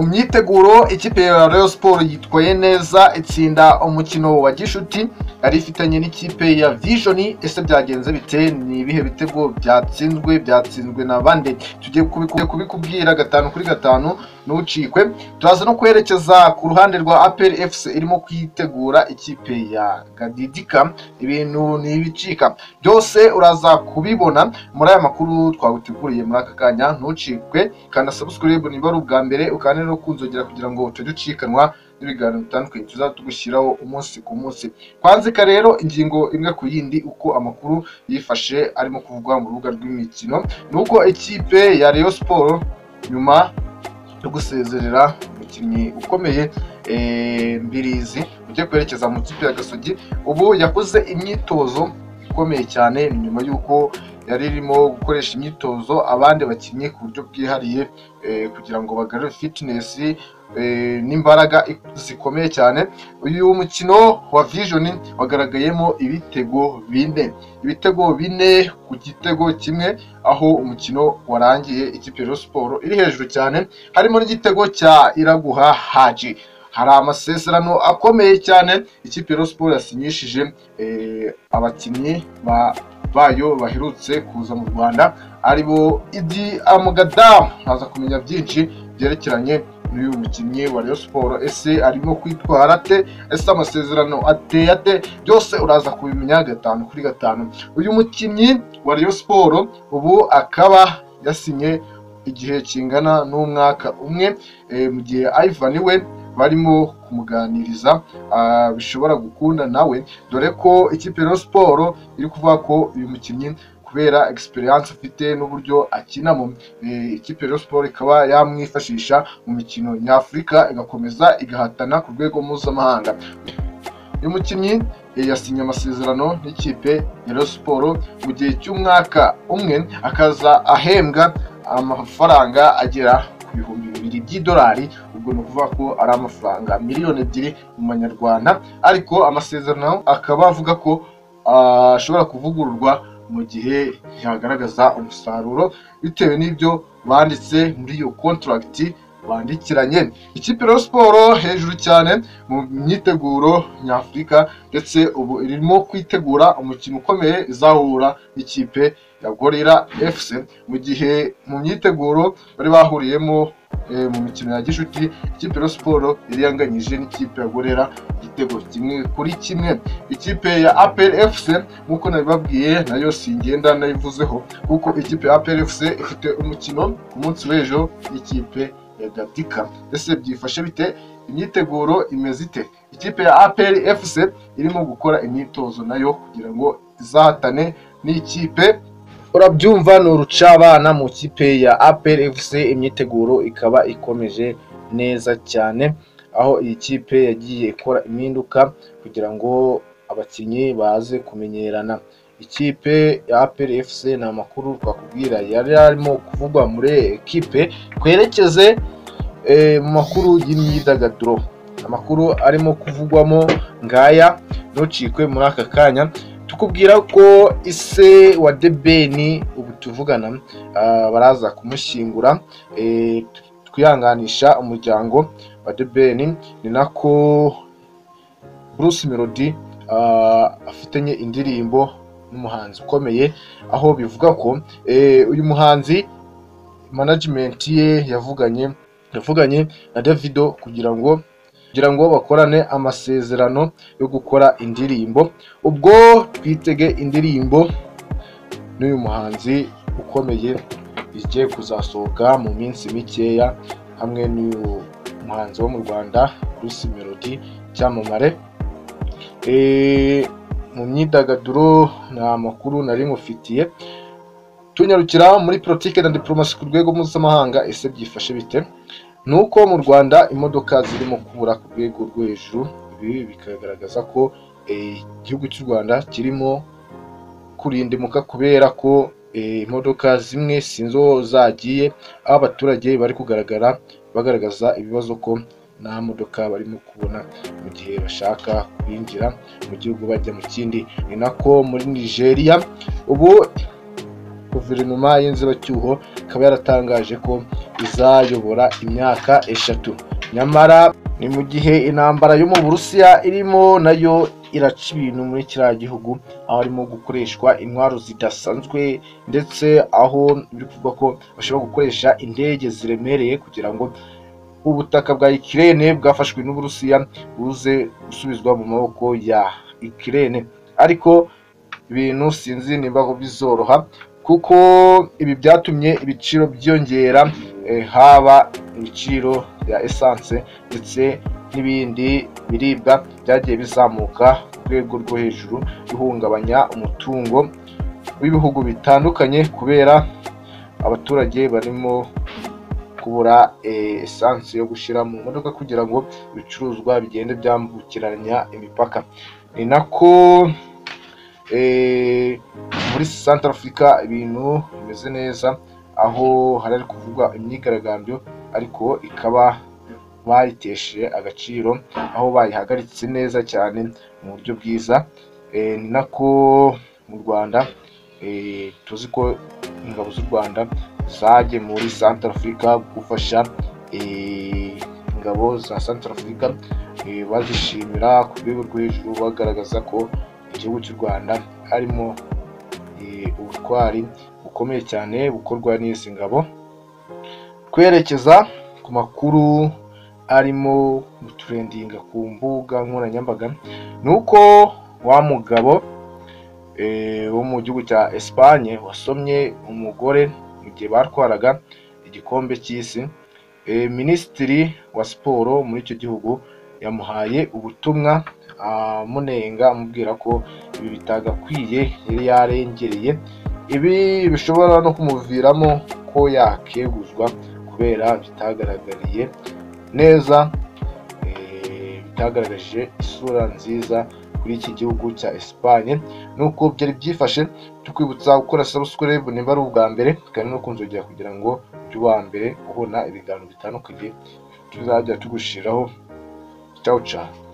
myiteguro ikipe ya Rayon Sports yitwaye neza itsinda umukino wa gishuti yari ifitanye n'ikipe ya Vision ese byagenze bite ni ibihe bitego byatsinzwe byatsinzwe na bande tugiye kubiku- kubikubwira gatanu kuri gatanu ntucikwe turaza no kwerekeza ku ruhande rwa APR FC irimo kwitegura ikipe ya Gadidika ibintu ntibicika byose uraza kubibona muri aya makuru twaguteguriye muri aka kanya ntucikwe kanda subscribe niba ari ubwa mbere ukande no kunzogera kugira ngo utajya ucikanwa n'ibiganiro bitandukanye tuzaba tugushyiraho umunsi ku munsi twanzika rero ingingo imwe ku yindi uko amakuru yifashe arimo kuvugwa mu rubuga rw'imikino ni uko ikipe ya Rayon Sport nyuma yo gusezerera umukinnyi ukomeye eh, Mbirizi ugiye kwerekeza mu kipe ya Gasogi ubu yakoze imyitozo ikomeye cyane ni nyuma y'uko yari irimo gukoresha imyitozo abandi bakinnyi ku buryo bwihariye eh, kugira ngo bagarure fitness eh, n'imbaraga ik- zikomeye cyane uyu mukino wa Vision wagaragayemo ibitego bine ibitego bine ku gitego kimwe aho umukino warangiye ikipe ya Rayon Sport iri hejuru cyane harimo n'igitego cya Iraguha Haji hari amasezerano akomeye cyane ikipe ya Rayon Sport yasinyishije eh, abakinnyi ba bayo baherutse kuza mu rwanda ari bo idi amugadamu nkaza kumenya byinshi byerekeranye n'uyu mukinnyi wa Rayon Sport ese arimo kwitwara ate ese amasezerano ateye ate byose uraza kubimenya gatanu kuri gatanu uyu mukinnyi wa Rayon Sport ubu akaba yasinye igihe kingana n'umwaka umwe eh, mu gihe Ivan we barimo kumuganiriza ah, bishobora gukunda nawe dore ko ikipe ya Rayon Sport iri kuvuga ko uyu mukinnyi kubera experience afite n'uburyo akinamo eh, ikipe ya Rayon Sport ikaba yamwifashisha mu mikino nyafurika igakomeza igahatana ku rwego mpuzamahanga uyu mukinnyi eh, yasinye amasezerano n'ikipe ya Rayon Sport mu gihe cy'umwaka umwe akaza ahembwa amafaranga agera ku bihumbi bibiri by'idolari ubwo ni ukuvuga ko ari amafaranga miliyoni ebyiri mu manyarwanda ariko amasezerano akaba avuga ko ashobora kuvugururwa mu gihe yagaragaza umusaruro bitewe n'ibyo banditse muri iyo kontaragiti bandikiranye ikipe ya siporo hejuru cyane mu myiteguro nyafurika ndetse ubu irimo kwitegura umukino ukomeye izahura n'ikipe ya gorira fc mu gihe mu myiteguro bari bahuriyemo eh, mu mikino ya gishuti ikipe ya siporo yari yanganyije n'ikipe ya gorira igitego kimwe kuri kimwe ikipe ya apr fc nk'uko nabibabwiye nayo singenda nayivuzeho kuko ikipe ya apr fc ifite umukino ku munsi w'ejo n'ikipe ya gatika ese byifashe bite imyiteguro imeze ite ikipe ya apr fc irimo gukora imyitozo nayo kugira ngo izahatane n'ikipe urabyumva ni urucabana mu kipe ya apr fc imyiteguro ikaba ikomeje neza cyane aho iyi kipe yagiye ikora impinduka kugira ngo abakinnyi baze kumenyerana ikipe ya APR FC ni amakuru twakubwira yari arimo kuvugwa muri ekipe twerekeze eh, mu makuru y'imyidagaduro amakuru arimo kuvugwamo ngaya ntucikwe muri aka kanya tukubwira ko ise wa debeni ubu tuvugana ah, baraza kumushyingura eh, twihanganisha umuryango wa debeni ni nako Bruce Melody ah, afitanye indirimbo n'umuhanzi ukomeye aho bivuga ko eh, uyu muhanzi management ye yavuganye yavuganye na Davido kugira ngo kugira ngo bakorane amasezerano yo gukora indirimbo ubwo twitege indirimbo n'uyu muhanzi ukomeye igiye kuzasohoka mu minsi mikeya hamwe n'uyu muhanzi wo mu Rwanda Bruce Melody cyamamare Eh, mu myidagaduro nta makuru nari ngufitiye tunyarukira muri politike na diplomasi ku rwego mpuzamahanga ese byifashe bite ni uko mu rwanda imodoka zirimo kubura ku rwego rwo hejuru ibi bikagaragaza ko eh, igihugu cy'u rwanda kirimo kurindimuka kubera ko eh, imodoka zimwe sinzi aho zagiye aho abaturage bari kugaragara bagaragaza ibibazo ko nta modoka barimo kubona mu gihe bashaka kwinjira mu gihugu bajya mu kindi ni nako muri nigeria ubu guverinoma y'inzibacyuho ikaba yaratangaje ko izayobora imyaka eshatu nyamara ni mu gihe intambara yo mu burusiya irimo nayo iraca ibintu muri kiriya gihugu aho harimo gukoreshwa intwaro zidasanzwe ndetse aho biri kuvugwa ko bashobora gukoresha indege ziremereye kugira ngo ubutaka bwa ikirere bwafashwe n'uburusiya buze gusubizwa mu maboko ya ikirere ariko ibintu sinzi niba bizoroha kuko ibi byatumye ibiciro byiyongera eh, haba ibiciro bya esanse ndetse n'ibindi biribwa byagiye bizamuka ku rwego rwo hejuru bihungabanya umutungo w'ibihugu bitandukanye kubera abaturage barimo kubura eh, esanse yo gushyira mu modoka kugira ngo ibicuruzwa bigende byambukiranya imipaka ni nako eh, muri Central Africa ibintu bimeze neza aho hari hari kuvugwa imyigaragambyo ariko ikaba bayitesheje agaciro aho bayihagaritse neza cyane mu buryo bwiza Eh, ni nako mu Rwanda eh, tuzi ko ingabo z'u Rwanda zaje muri Central Africa gufasha eh, ingabo za Central Africa eh, bazishimira ku rwego rwo hejuru bagaragaza ko igihugu cy'u Rwanda harimo eh, ubutwari bukomeye cyane bukorwa n'izi ngabo twerekeza ku makuru arimo guturendinga ku mbuga nkoranyambaga ni uko wa mugabo eh, wo mu gihugu cya Espagne wasomye umugore mu gihe batwaraga igikombe cy'isi Eh, minisitiri wa siporo muri icyo gihugu yamuhaye ubutumwa amunenga amubwira ko ibi bitagakwiye yari yarengereye ibi bishobora no kumuviramo ko yakeguzwa kubera bitagaragariye neza eh, bitagaragaje isura nziza kuri iki gihugu cya Espagne nuko byari byifashe tukwibutsa gukora subscribe niba ari ubwa mbere kandi no kunzogera kugira ngo ujye uwa mbere ubona ibiganiro bitandukanye tuzajya tugushiraho ciao ciao